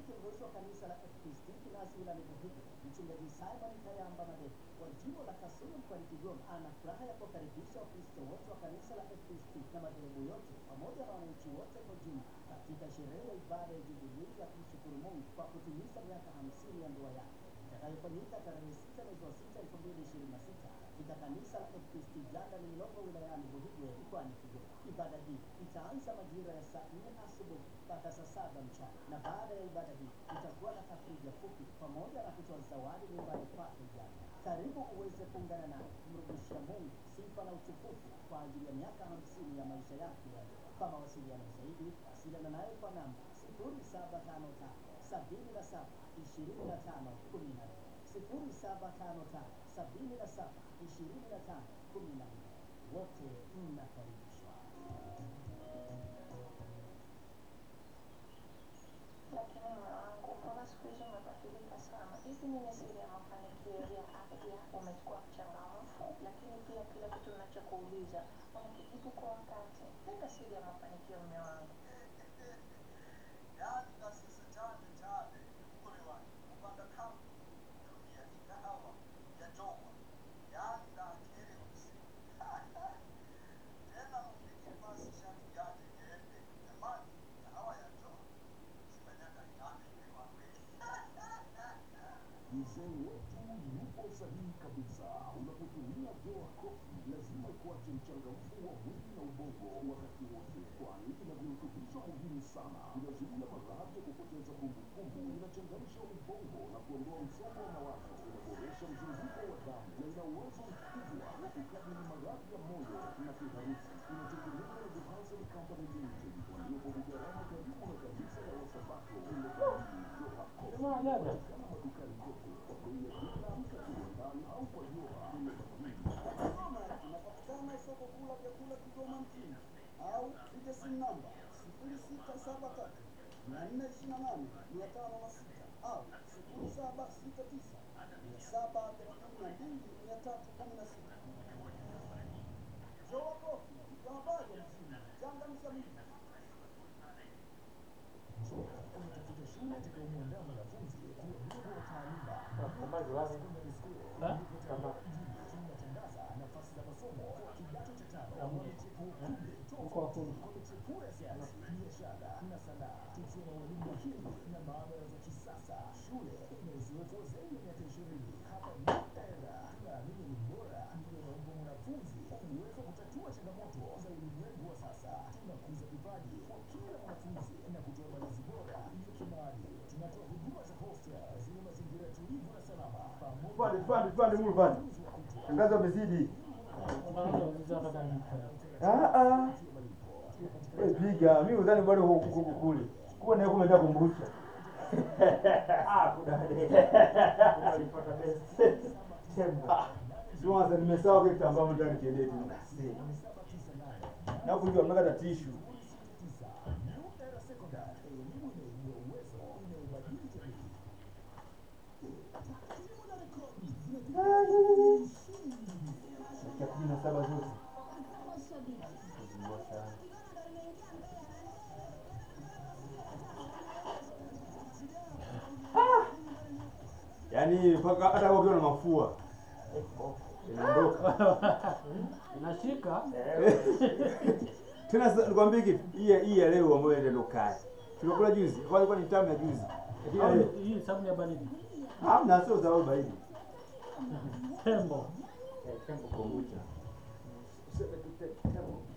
kiongozi wa kanisa la FPCT Kinasi wilayani Buhigi, mchungaji Simon Kayamba Madeko wa jimbo la Kasulu mkoani Kigoma ana furaha ya kuwakaribisha Wakristo wote wa kanisa la FPCT na madhehebu yote pamoja na wananchi wote kwa jumla katika sherehe ya ibada ya jubilii ya kumshukuru Mungu kwa kutimiza miaka hamsini ya ndoa yake itakayofanyika tarehe sita mwezi wa sita elfu mbili ishirini na sita katika kanisa la FPCT Janda lililopo wilayani Buhigwe mkoani Kigoma. Ibada hii itaanza majira ya saa nne asubuhi mpaka saa saba mchana, na baada ya ibada hii itakuwa na tafrija fupi pamoja na kutoa zawadi nyumbani kwake jana. Karibu uweze kuungana naye kumrudishia Mungu sifa na utukufu kwa ajili ya miaka hamsini ya maisha yake ya ndoa. Kwa mawasiliano zaidi, wasiliana naye kwa namba sifuri saba tano tano sabini na saba ishirini na tano kumi na nne sifuri saba tano tano sabini na saba ishirini na tano kumi na nne. Wote mnakaribishwa. lakini moyo wangu mbona siku hizi umebadilika sana? Hivi nini siri ya mafanikio ya afya? Umekuwa mchangamfu, lakini pia kila kitu unachokuuliza unakijibu kwa wakati. Nenda siri ya mafanikio, mume wangu. yaani na sisi jane jane kule wani kupanda kambi ya ikahawa ya joma yaani na akili usi tena mumiki basi shati yake iende jamani kahawa ya joma simanyaka inane ile wakweli Mzee wetu yupo sahihi kabisa. Unapotumia Joa Coffee lazima ikuache mchangamfu wa mwili na ubongo wakati wote, kwani ina virutubisho muhimu sana. Inazuia maradhi ya kupoteza kumbukumbu, inachangamsha ubongo na kuondoa msongo wa mawazo, inaboresha mzunguko wa damu na ina uwezo mkubwa wa kukabili maradhi ya moyo na kiharusi. Inatengenezwa na Johansen Company Limited waliopo Bugarama, karibu na kanisa la Wasabato Ilegali. Joa Coffee inapatikana madukani kote kwa bei ya jumla, mka kiwandani au kwa Joa Ilegali. Kigoma inapatikana soko kuu la vyakula Kigoma mjini au piga simu namba sifuri sita saba tatu mia nne ishirini na nane mia tano na sita au sifuri saba sita tisa mia saba thelathini na mbili mia tatu kumi na sita. Joa Coffee ndio habari ya mjini, changamsha miji. unatafuta shule itakayomwandaa mwanafunzi kuwa bora wa taaluma Secondary School tunatangaza nafasi za masomo kwa kidato cha tano mchepuo kumi tofauti kwa michepuo ya sayansi, biashara na sanaa, tukiwa na walimu mahiri na maabara za kisasa. Shule ina uzoefu wa zaidi ya miaka ishirini. Hapa New Era tunaamini elimu bora ndio inaomba mwanafunzi uwezo wa kutatua changamoto za ulimwengu wa sasa. Tunakuza vipaji kwa kila mwanafunzi na kutoa malezi bora ya kimaadili. Tunatoa huduma za hostel zenye mazingira tulivu na salama pamoja Pande, pande, pande, mulu pande. Tangazo amezidi. Ah ah. Wewe piga, mimi udhani bado huko huko kule. Kuwa naye kumeenda kumbusha. Ah, kudade. Alipata best. Sema. Sio sasa nimesahau kitu ambacho nataka kiende tu. Na kujua mnaka tishu. New Era Secondary, elimu inaibua uwezo, inaibadili jamii. Takwimu na rekodi Dakika kumi na saba zote. Yaani mpaka hata wewe ukiwa na mafua inaondoka. Inashika Tena sasa nikwambie kitu, hii hii ya leo ambayo ndio kali. Tulikula juzi, kwa ilikuwa ni tamu ya juzi. Lakini au ya leo, hii sabuni ya baridi hamna sio za wewe baridi. tembo Eh, tembo kombucha. Useme tu te- tembo.